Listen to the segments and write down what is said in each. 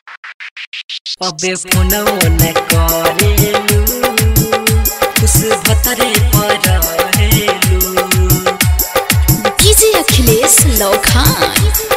अबे फोनो न करेलू उस भतरे पर रहेलू डीजे अखिलेश लौखान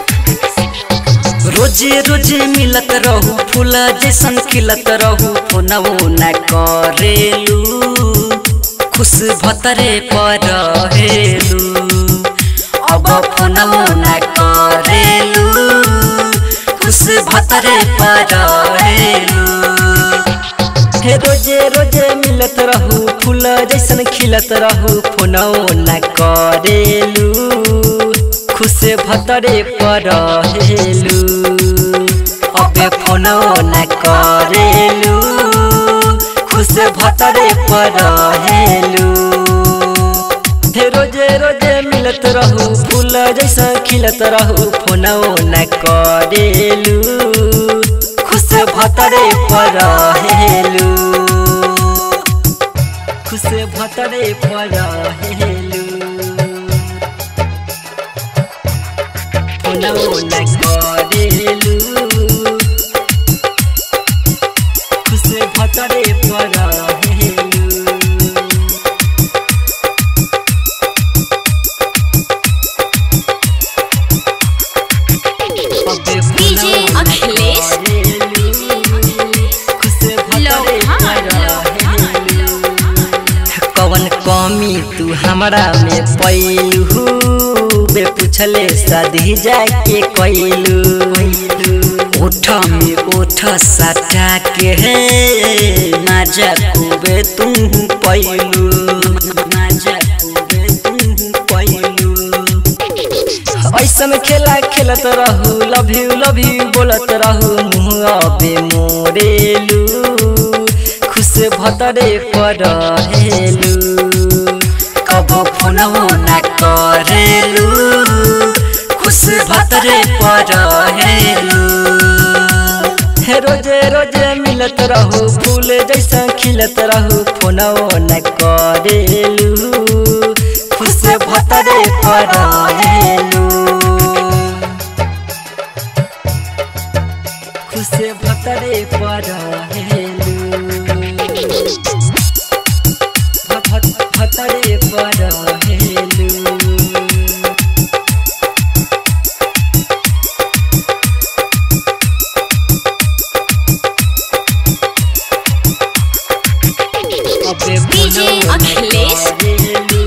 रोजे रोजे मिलत रहू फूल जैसन खिलत रहू फोनवो न करेलू खुश भतरे पर रहेलू अब फोनवो न करेलू खुश भतरे पर रहेलू हे रोजे रोजे मिलत रहू फूल जैसन खिलत रहू फोनवो न करेलू खुश भतरे पर रहेलू अबे फोनो न करेलू खुश भतरे पर रहेलू हे रोजे रोजे मिलत रहू फूल जैसा खिलत रहू फोनो न करेलू खुश भतरे पर रहेलू खुश भतरे पर रहेलू फोनो न करेलू खुश भतरे पर रहेलू अबे डीजे अखिलेश खुश भतरे लौखान पर रहेलू कवन कमी तू हमरा में पैलू बे पूछले सधी जाके कैलू ओठ में ओठ सटा के है माजा खूबे तू पैलू माजा खूबे तू पैलू ऐसन खेला खेलत रहू लव यू लव यू बोलत रहू मुँह अबे मोरेलू खुश भतरे पर रहेलू कब फोनवो न करेलू खुश भतरे पर रहेलू हे रोजे रोजे मिलत रहू फूल जैसा खिलत रहू फोनवो न करेलू खुश भतरे पर रहेलू खुश भतरे पर रहेलू भ- भ- भतरे पर रहेलू अबे डीजे फोनो न अखिलेश करेलू।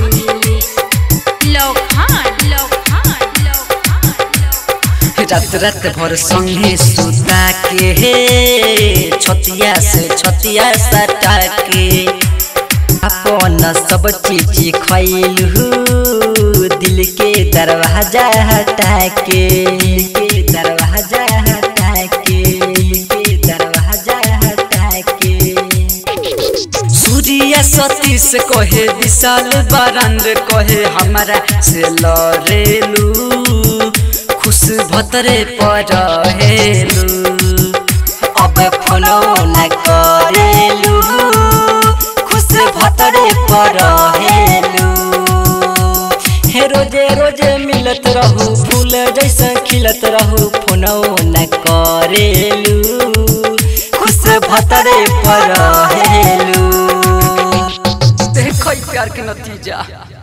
लौखान लौखान लौखान रात रात भर संगे सुता के हे छतिया से छतिया सटा के अपन सब चीज खैलू दिल के दरवाजा हटा के दिल के दरवाजा हटा के दिल के दरवाजा हटा के सूर्य सतीश कहे विशाल बरंद कहे हमारा से लड़ेलू खुश भतरे पर रहेलू अब फोनो न करेलू खुश भतरे पर रहेलू हे रोजे रोजे मिलत रहू फूल जैसा खिलत रहू फोनो न करेलू खुश भतरे पर रहेलू देखो प्यार के नतीजा